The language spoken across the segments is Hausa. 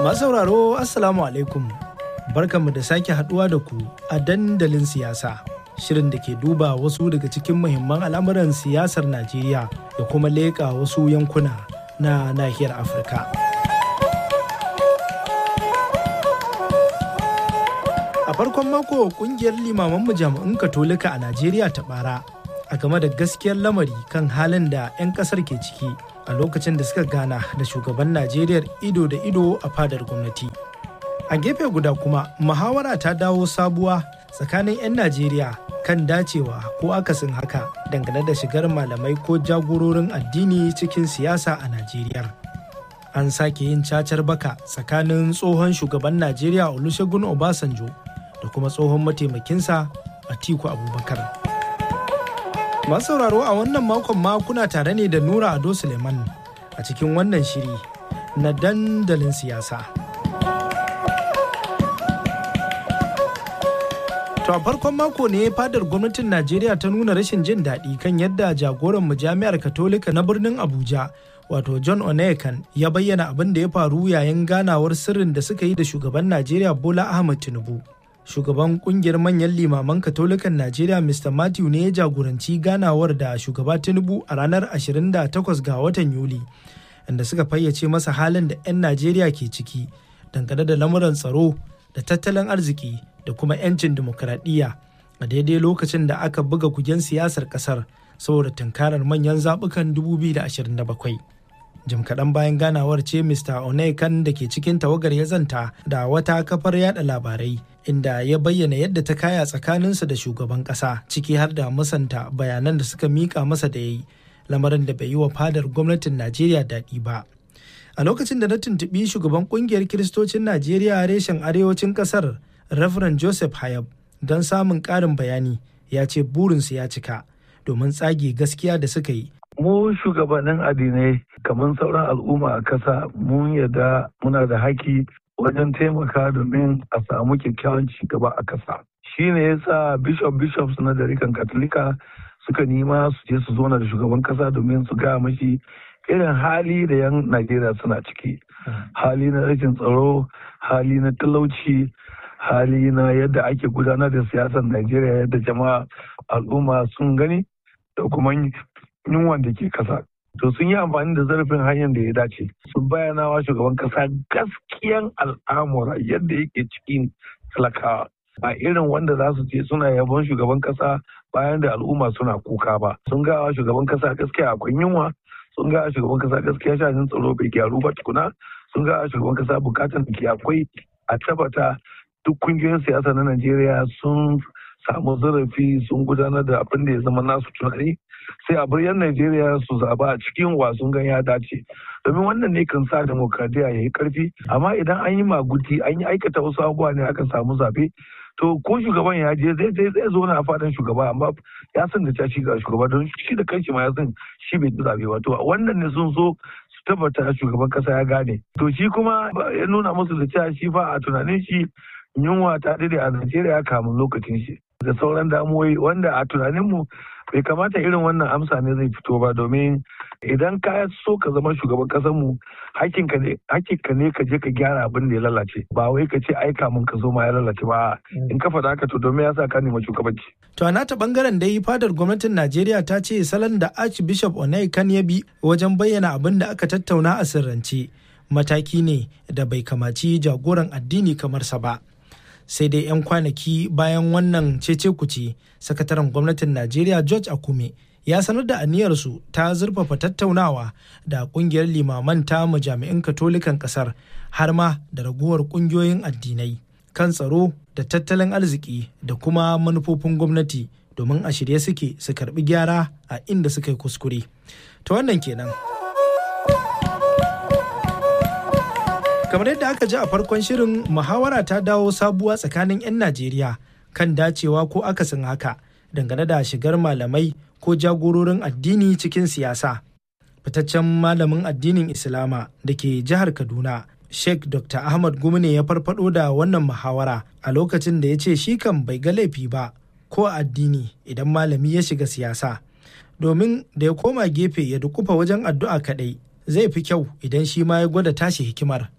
Masu sauraro Assalamu alaikum. Barkanmu da sake haduwa da ku a dandalin siyasa. Shirin da ke duba wasu daga cikin muhimman al'amuran siyasar Najeriya da kuma leƙa wasu yankuna na nahiyar Afirka. A farkon mako kungiyar limaman jami'un Katolika a Najeriya ta bara a game da gaskiyar lamari kan halin da 'yan kasar ke ciki a lokacin da suka gana da shugaban Najeriya ido da ido a fadar gwamnati. A gefe guda kuma muhawara ta dawo sabuwa tsakanin 'yan Najeriya kan dacewa ko akasin haka dangane da shigar malamai ko jagororin addini cikin siyasa a Najeriya. An sake yin cacar baka tsakanin tsohon shugaban Najeriya Olusegun Obasanjo da kuma tsohon mataimakinsa Atiku Abubakar. Masu sauraro a wannan makon ma kuna tare ne da Nura Ado Suleiman a cikin wannan shiri na dandalin siyasa. To a farkon mako ne fadar gwamnatin Najeriya ta nuna rashin jin daɗi kan yadda jagoran jami'ar Katolika na birnin Abuja wato John Onekan ya bayyana abin da ya faru yayin ganawar sirrin da suka yi da shugaban Najeriya Bola Ahmed Tinubu. Shugaban kungiyar manyan limaman Katolikan Najeriya Mr. Matthew ne ya jagoranci ganawar da shugaba Tinubu a ranar 28 ga watan Yuli, inda suka fayyace masa halin da 'yan Najeriya ke ciki dangane da lamuran tsaro da tattalin arziki da kuma 'yancin dimokuraɗiyya a daidai lokacin da aka buga kugen siyasar ƙasar saboda tunkarar manyan zaɓukan 2027. jim kaɗan bayan ganawar ce mr onekan da ke cikin tawagar ya zanta da wata kafar yada labarai inda ya bayyana yadda ta kaya tsakaninsa da shugaban ƙasa ciki har da musanta bayanan da suka mika masa da ya yi lamarin da bai yi wa fadar gwamnatin najeriya daɗi ba a lokacin da na tuntuɓi shugaban ƙungiyar kiristocin najeriya reshen arewacin ƙasar reverend joseph hayab don samun ƙarin bayani ya ce burinsu ya cika domin tsage gaskiya da suka yi mu shugabannin addinai kamar sauran al'umma a kasa mun yarda muna da haki wajen taimaka domin a samu kyakkyawan cigaba a kasa shi ne ya sa bishop bishops na darikan katolika suka nima su je su zona da shugaban kasa domin su gaya mashi irin hali da yan najeriya suna ciki hali na rashin tsaro hali na talauci hali na yadda ake gudanar da siyasar najeriya yadda jama'a al'umma sun gani da kuma yunwan da ke kasa. To sun yi amfani da zarafin hanyar da ya dace. Sun bayyana wa shugaban kasa gaskiyan al'amura yadda yake cikin talakawa. A irin wanda za su ce suna yabon shugaban kasa bayan da al'umma suna kuka ba. Sun gawa shugaban kasa gaskiya akwai yunwa. Sun gawa shugaban kasa gaskiya shanin tsaro bai gyaru ba tukuna. Sun gawa shugaban kasa bukatan da ke akwai a tabbata duk kungiyoyin siyasa na Najeriya sun samu zarafi sun gudanar da abin da ya zama nasu tunani sai a bar 'yan Najeriya su zaba a cikin wasun gan ya dace domin wannan ne kan sa demokradiyya ya yi karfi amma idan an yi maguti an yi aikata wasu abubuwa ne aka samu zabe to ko shugaban ya je zai zai zai zo na fadan shugaba amma ya san da shi ga shugaba don shi da kanshi ma ya san shi bai ci zabe ba to wannan ne sun so su tabbata shugaban kasa ya gane to shi kuma ya nuna musu da cewa shi fa a tunanin shi yunwa ta daɗe a Najeriya kamun lokacin shi da sauran damuwoyi wanda a tunaninmu bai kamata irin wannan amsa ne zai fito ba domin idan ka so ka zama shugaban kasar mu hakinka ne ka je ka gyara abin da ya lalace ba wai ka ce aika mun ka zo ma ya lalace ba in ka faɗa haka to domin ya sa ka nema shugabanci. To a nata bangaren dai fadar gwamnatin Najeriya ta ce salon da Archbishop Onaikan ya bi wajen bayyana abin da aka tattauna a sirrance mataki ne da bai kamaci jagoran addini kamar sa ba. sai dai 'yan kwanaki bayan wannan cece kuce sakataren gwamnatin najeriya george akume ya sanar da aniyarsu ta zurfafa tattaunawa da kungiyar limaman ta majami'in katolikan kasar har ma da raguwar kungiyoyin addinai kan tsaro da tattalin arziki da kuma manufofin gwamnati domin a shirye suke su karbi gyara a inda suka yi kuskure ta wannan kenan kamar yadda aka ji a farkon shirin muhawara ta dawo sabuwa tsakanin 'yan najeriya kan dacewa ko akasin haka dangane da shigar malamai ko jagororin addini cikin siyasa fitaccen malamin addinin islama da ke jihar kaduna sheikh dr ahmad gumne ya farfado da wannan muhawara a lokacin da ya ce shi kan bai ga laifi ba ko addini idan malami ya shiga siyasa domin da ya koma gefe ya dukufa wajen addu'a kaɗai zai fi kyau idan shi ma ya gwada tashi hikimar To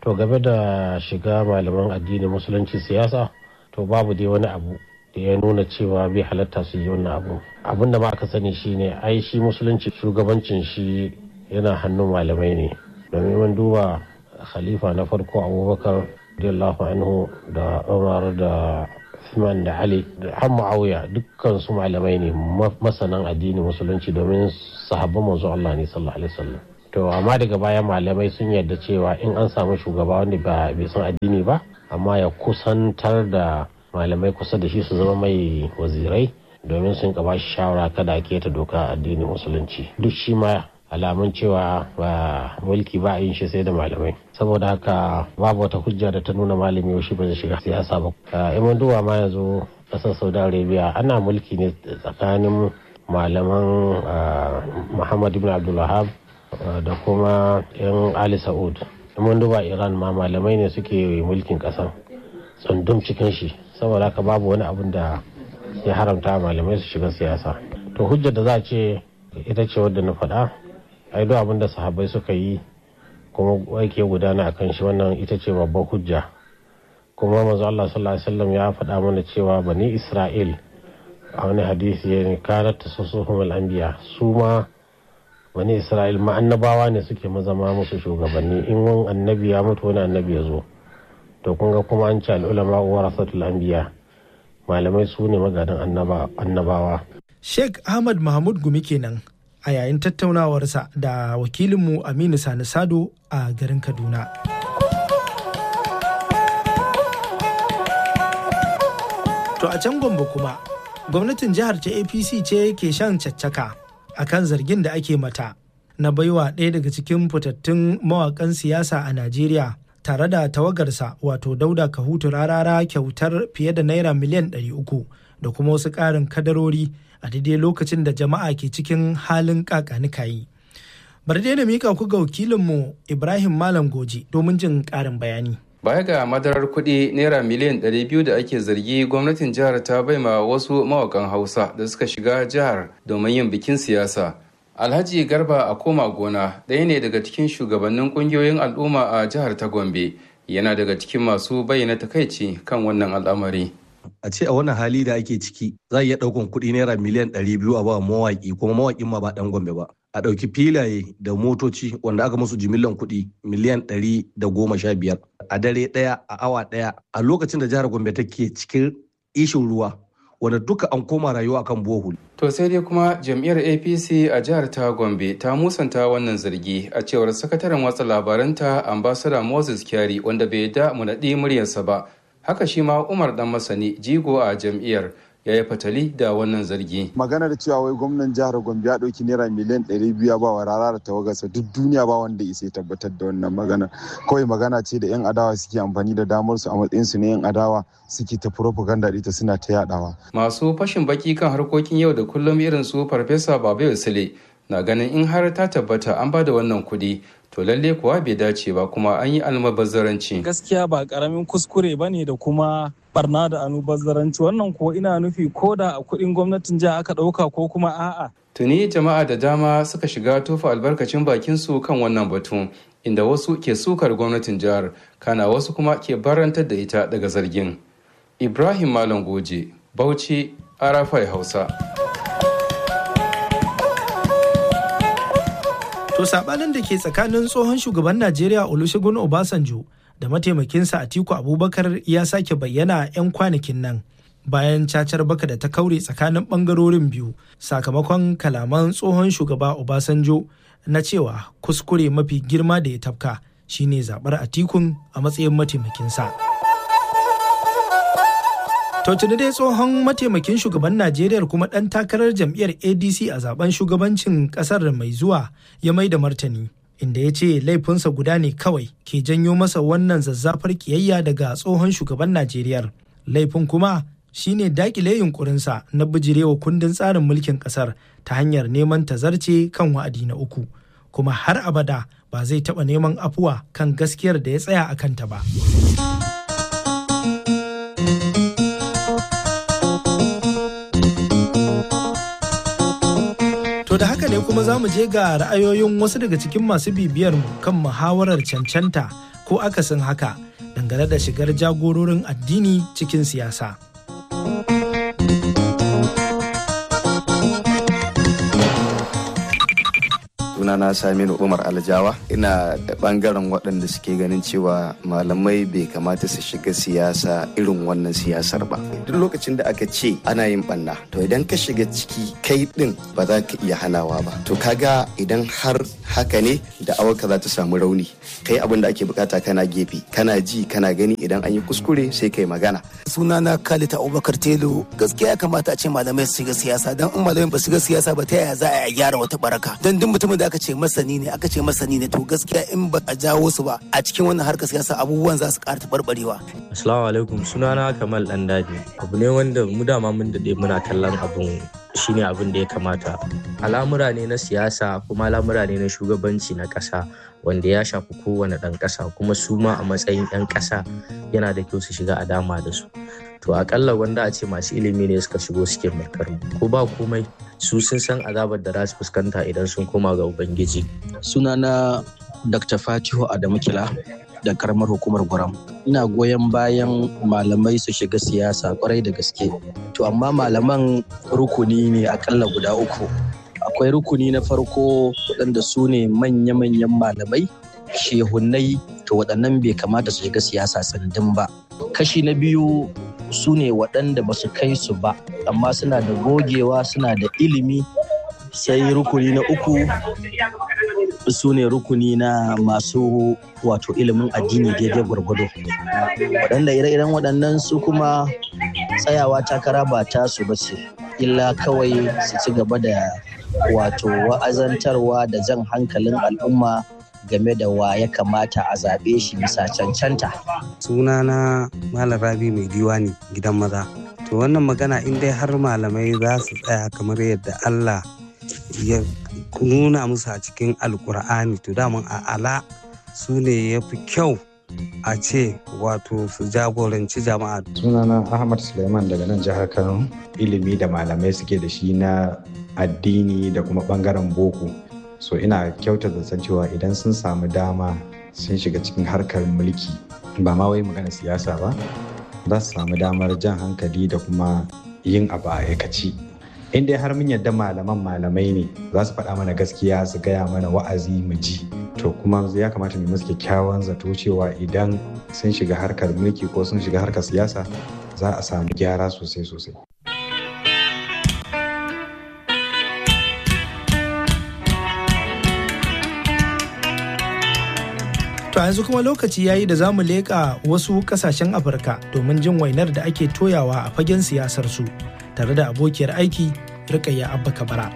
to game da shiga malaman addinin musulunci siyasa to babu dai wani abu da ya nuna cewa bai halatta su yi wannan abu abin da ma aka sani shine ai shi musulunci shugabancin shi yana hannun malamai ne domin mun duba khalifa na farko abubakar radiyallahu anhu da umar da Usman da Ali da har Muawiya dukkan su malamai ne masanan addinin musulunci domin sahabban manzo Allah ne sallallahu alaihi wasallam to amma daga baya malamai sun yarda cewa in an samu shugaba wanda ba bai san addini ba amma ya kusantar da malamai kusa da shi su zama mai wazirai domin sun ka bashi shawara kada a keta doka addinin musulunci duk shi ma alamun cewa ba mulki ba a yin shi sai da malamai saboda haka babu wata hujja da ta nuna malami shi ba zai shiga siyasa ba in duba ma yanzu kasar saudi arabia ana mulki ne tsakanin malaman muhammad ibn abdulwahab da kuma yan ali sa'ud mun duba iran ma malamai ne suke mulkin kasan tsundum cikin shi saboda haka babu wani abun da ya haramta malamai su shiga siyasa to hujjar da za a ce ita ce wadda na faɗa ai duk abin da sahabbai suka yi kuma aike gudana a kan shi wannan ita ce babban hujja kuma manzo Allah sallallahu alaihi wasallam ya faɗa mana cewa bani Isra'il a wani hadisi ya ne kanat tasusuhum al-anbiya su ma bani Isra'il ma annabawa ne suke mazama musu shugabanni in wani annabi ya mutu wani annabi ya zo to kun ga kuma an ce al-ulama warasatul anbiya malamai su ne magadan annabawa Sheikh Ahmad Mahmud Gumi kenan a yayin tattaunawarsa da wakilinmu Aminu Sani Sado a garin Kaduna. To a can Gombe kuma, gwamnatin jihar ta APC ce ke shan caccaka a kan zargin da ake mata na baiwa ɗaya daga cikin fitattun mawaƙan siyasa a Najeriya tare da tawagarsa wato Dauda Kahutu rarara kyautar fiye da naira miliyan 300 da kuma wasu ƙarin kadarori a daidai lokacin da jama'a ke cikin halin kakanikayi. Bari dai na mika ku ga wakilinmu Ibrahim Malam Goji domin jin ƙarin bayani. Baya ga madarar kuɗi naira miliyan 200 da ake zargi gwamnatin jihar ta baima wasu mawakan Hausa da suka shiga jihar domin yin bikin siyasa. Alhaji Garba a koma gona ɗaya ne daga cikin shugabannin ƙungiyoyin al'umma a jihar ta Gombe yana daga cikin masu bayyana takaici kan wannan al'amari. a ce a wannan hali da ake ciki za a iya ɗaukan kuɗi naira miliyan ɗari biyu a ba mawaƙi kuma mawaƙin ma ba ɗan gombe ba a ɗauki filaye da motoci wanda aka musu jimillan kuɗi miliyan ɗari da goma sha biyar a dare ɗaya a awa ɗaya a lokacin da jihar gombe take cikin ishin ruwa wanda duka an koma rayuwa akan bohol. To sai dai kuma jam'iyyar APC a jihar ta Gombe ta musanta wannan zargi a cewar sakataren watsa labaranta ambassador Moses Kyari wanda bai da mu naɗi muryarsa ba haka shi ma umar dan masani jigo a jam'iyyar ya yi fatali da wannan zargi. Maganar cewa wai gwamnan jihar Gombe ya ɗauki naira miliyan ɗari biyu ba wa rara da tawagarsa duk duniya ba wanda isa tabbatar da wannan magana. Kawai magana ce da 'yan adawa suke amfani da damar su a matsayin su na 'yan adawa suke ta propaganda ita suna ta yadawa. Masu fashin baki kan harkokin yau da kullum irin su Farfesa Babayo Sule na ganin in har ta tabbata an ba da wannan kuɗi to lalle kuwa bai dace ba kuma an yi almubazzaranci. Gaskiya ba karamin kuskure ba ne da kuma barna da almubazzaranci wannan kuwa ina nufi ko da a kuɗin gwamnatin jiha aka ɗauka ko kuma a'a. Tuni jama'a da dama suka shiga tofa albarkacin bakin su kan wannan batu inda wasu ke sukar gwamnatin jihar kana wasu kuma ke barantar da ita daga zargin. Ibrahim Malam Goje, Bauchi, Arafai Hausa. To sabanin da ke tsakanin tsohon shugaban Najeriya Olusegun Obasanjo da mataimakinsa Atiku Abubakar ya sake bayyana 'yan kwanakin nan bayan cacar baka da ta kaure tsakanin bangarorin biyu sakamakon kalaman tsohon shugaba Obasanjo na cewa kuskure mafi girma da ya tafka shine zabar Atikun a matsayin mataimakinsa. To tuni dai tsohon mataimakin shugaban Najeriya kuma ɗan takarar jam'iyyar ADC a zaben shugabancin ƙasar mai zuwa ya mai da martani. Inda ya ce laifinsa guda ne kawai ke janyo masa wannan zazzafar kiyayya daga tsohon shugaban Najeriya. Laifin kuma shine dakile yunkurinsa na bijirewa kundin tsarin mulkin ƙasar ta hanyar neman tazarce kan wa'adi na uku. Kuma har abada ba zai taɓa neman afuwa kan gaskiyar da ya tsaya a kanta ba. To da haka ne kuma za mu je ga ra'ayoyin wasu daga cikin masu bibiyar mu kan muhawarar cancanta ko akasin haka dangane da shigar jagororin addini cikin siyasa. sunana saminu umar aljawa ina bangaren waɗanda suke ganin cewa malamai bai kamata su shiga siyasa irin wannan siyasar ba duk lokacin da aka ce ana yin banna to idan ka shiga ciki kai din ba za ka iya hanawa ba to kaga idan har haka ne da awaka za ta samu rauni kai abin da ake bukata kana gefe kana ji kana gani idan an yi kuskure sai kai magana sunana kalita abubakar telo gaskiya ya kamata a ce malamai su shiga siyasa don in malamai ba su shiga siyasa ba ta yaya za a gyara wata baraka don duk mutumin da aka ce masani ne aka ce masani ne to gaskiya in ba a jawo su ba a cikin wannan harkar siyasa abubuwan za su ƙara taɓarɓarewa. Assalamu alaikum sunana Kamal Ɗandaji abu ne wanda mu dama mun daɗe muna kallon abun shine abin da ya kamata al'amura ne na siyasa kuma al'amura ne na shugabanci na ƙasa wanda ya shafi kowane ɗan ƙasa kuma su ma a matsayin 'yan ƙasa yana da kyau su shiga a dama da su to akalla wanda a ce masu ilimi ne suka shigo suke mulkar ko ba komai su sun san azabar da za su fuskanta idan sun koma ga ubangiji sunana dr fatihu adamu kila da karamar hukumar gwaram ina goyon bayan malamai su shiga siyasa kwarai da gaske to amma malaman rukuni ne akalla guda uku akwai rukuni na farko waɗanda su ne manya-manyan malamai shehunai to waɗannan bai kamata su shiga siyasa tsandin ba kashi na biyu su ne waɗanda ba su kai su ba amma suna da gogewa suna da ilimi sai rukuni na uku su ne rukuni na masu wato ilimin addini daidai gwargwado waɗanda ire-iren waɗannan su kuma tsayawa takara ba tasu ba ce illa kawai su ci gaba da wato wa'azantarwa da jan hankalin al'umma game da wa ya kamata a zaɓe shi bisa cancanta. Sunana Malam Rabi mai diwani gidan maza. To wannan magana in dai har malamai za su tsaya kamar yadda Allah ya nuna musu a cikin alkur'ani to daman a ala su ne ya fi kyau a ce wato su jagoranci jama'a. Sunana Ahmad Suleiman daga nan jihar Kano ilimi da malamai suke da shi na addini da kuma bangaren boko. so ina kyautata zaton cewa idan sun samu dama sun shiga cikin harkar mulki ba ma wai magana siyasa ba za su samu damar jan hankali da kuma yin abu a aikaci in dai har mun yadda malaman malamai ne za su faɗa mana gaskiya su gaya mana wa'azi mu ji to kuma ya kamata mu musu kyakkyawan zato cewa idan sun shiga harkar mulki ko sun shiga harkar siyasa za a samu gyara sosai sosai To yanzu kuma lokaci yayi da zamu leƙa wasu ƙasashen Afirka domin jin wainar da ake toyawa a fagen siyasar su tare da abokiyar aiki Rikayya Abba Kabara.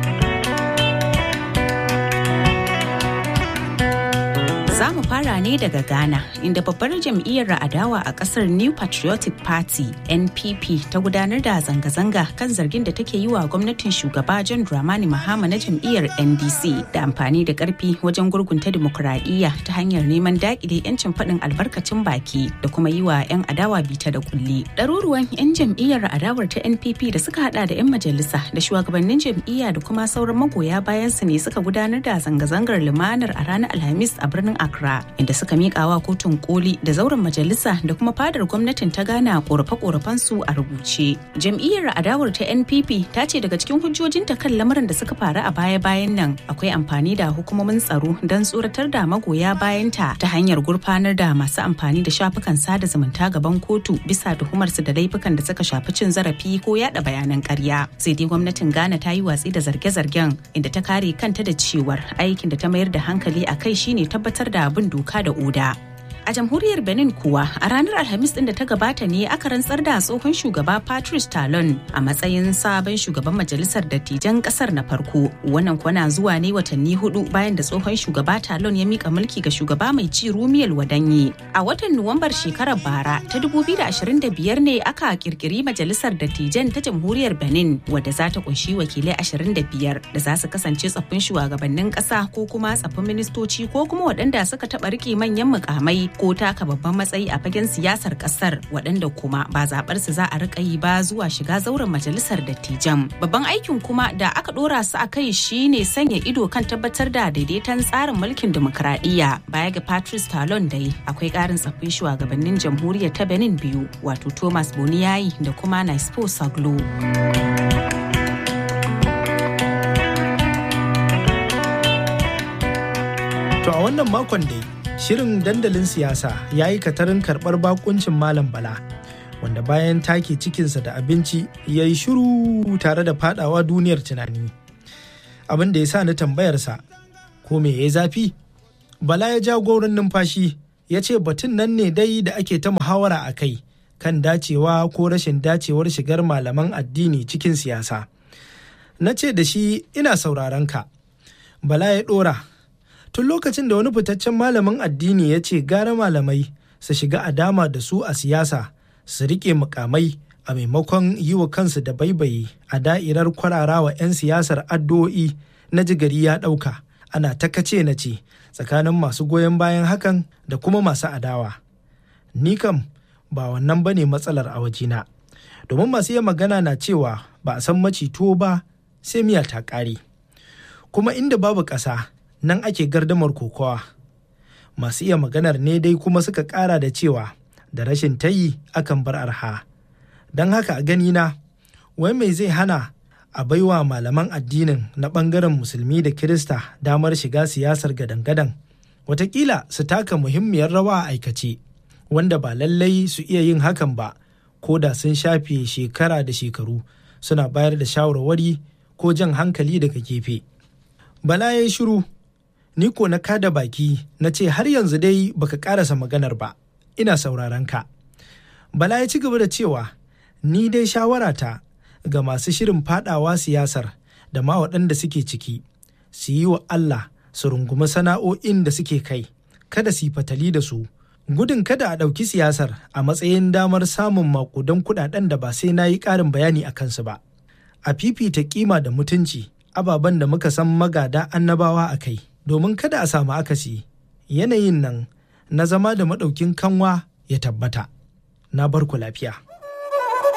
Za mu fara ne daga Ghana, inda babbar jam'iyyar adawa a kasar New Patriotic Party NPP ta gudanar da zanga-zanga kan zargin da take yi wa gwamnatin shugaba John Dramani Mahama na jam'iyyar NDC da amfani da karfi wajen gurgunta dimokuraɗiyya ta hanyar neman daƙile 'yancin faɗin albarkacin baki da kuma yi wa 'yan adawa bita da kulli. Ɗaruruwan 'yan jam'iyyar adawar ta NPP da suka hada da 'yan majalisa da shugabannin jam'iyya da kuma sauran magoya bayan su ne suka gudanar da zanga-zangar lumanar a ranar Alhamis a birnin Accra inda suka miƙa wa kotun koli da zauren majalisa da kuma fadar gwamnatin ta gana korafe-korafen su a rubuce. Jam'iyyar adawar ta NPP ta ce daga cikin hujjojinta kan lamarin da suka faru a baya-bayan nan akwai amfani da hukumomin tsaro don tsoratar da magoya bayanta ta hanyar gurfanar da masu amfani da shafukan sada zumunta gaban kotu bisa tuhumar su da laifukan da suka shafi cin zarafi ko yada bayanan ƙarya. Sai dai gwamnatin Ghana ta yi watsi da zarge-zargen inda ta kare kanta da cewar aikin da ta mayar da hankali a kai shine tabbatar da bin doka da oda. A jamhuriyar Benin kuwa a ranar Alhamis din da ta gabata ne aka rantsar da tsohon shugaba Patrice Talon a matsayin sabon shugaban majalisar dattijan kasar na farko. Wannan kwana zuwa ne watanni hudu bayan da tsohon shugaba Talon ya mika mulki ga shugaba mai ci Rumiyel Wadanyi. A watan Nuwambar shekarar bara ta 2025 ne aka kirkiri majalisar dattijan ta jamhuriyar Benin wadda za ta kunshi wakilai 25 da za su kasance tsaffin shugabannin kasa ko kuma tsaffin ministoci ko kuma waɗanda suka taɓa rike manyan mukamai ko taka babban matsayi a fagen siyasar kasar waɗanda kuma ba zaɓar su za a riƙa yi ba zuwa shiga zauren majalisar dattijan. Babban aikin kuma da aka ɗora su a kai shine sanya ido kan tabbatar da daidaiton tsarin mulkin dimokuraɗiyya. Baya ga Patrice Talon dai akwai ƙarin tsaffin shugabannin jamhuriyar ta Benin biyu wato Thomas Boniyayi da kuma Naispo Saglo. To a wannan makon dai shirin dandalin siyasa ya yi katarin karɓar bakuncin Malam Bala wanda bayan take cikinsa da abinci ya yi shiru tare da fadawa duniyar tunani. Abin da ya sa ni tambayarsa ko me ya zafi? Bala ya ja gaurin numfashi ya ce batun nan ne dai da ake ta muhawara a kai kan dacewa ko rashin dacewar shigar malaman addini cikin siyasa. Na ce da shi ina sauraron ka. Bala ya ɗora tun lokacin da wani fitaccen malamin addini ya ce gara malamai su shiga a dama da su a siyasa su riƙe mukamai a maimakon yi wa kansu da baibayi a da'irar kwararawa 'yan siyasar addu'o'i na jigari ya ɗauka ana ta kace na ce tsakanin masu goyon bayan hakan da kuma masu adawa ni kam ba wannan ba ne matsalar a wajena domin masu iya magana na cewa ba a san maci tuwo ba sai miya ta ƙare kuma inda babu ƙasa nan ake gardamar kokowa masu iya maganar ne dai kuma suka ƙara da cewa da rashin tayi akan bar arha don haka a ganina wai mai zai hana a baiwa malaman addinin na ɓangaren musulmi da kirista damar shiga siyasar gadan-gadan watakila su taka muhimmiyar rawa a aikace wanda ba lallai su iya yin hakan ba ko da sun shafe shekara da shekaru suna bayar da shawarwari ko jan hankali daga gefe bala ya yi shiru ni ko na kada baki na ce har yanzu dai baka karasa maganar ba ina sauraron ka bala ya ci gaba da cewa ni dai shawarata ga masu shirin fadawa siyasar da ma waɗanda suke ciki su yi wa Allah su rungumi sana'o'in da suke kai kada su yi fatali da su gudun kada a ɗauki siyasar a matsayin damar samun makudan kuɗaɗen da ba sai na yi ƙarin bayani a kansu ba a fifita kima da mutunci ababen da muka san magada annabawa a kai domin kada a samu akasi yanayin nan na zama da maɗaukin kanwa ya tabbata na barku lafiya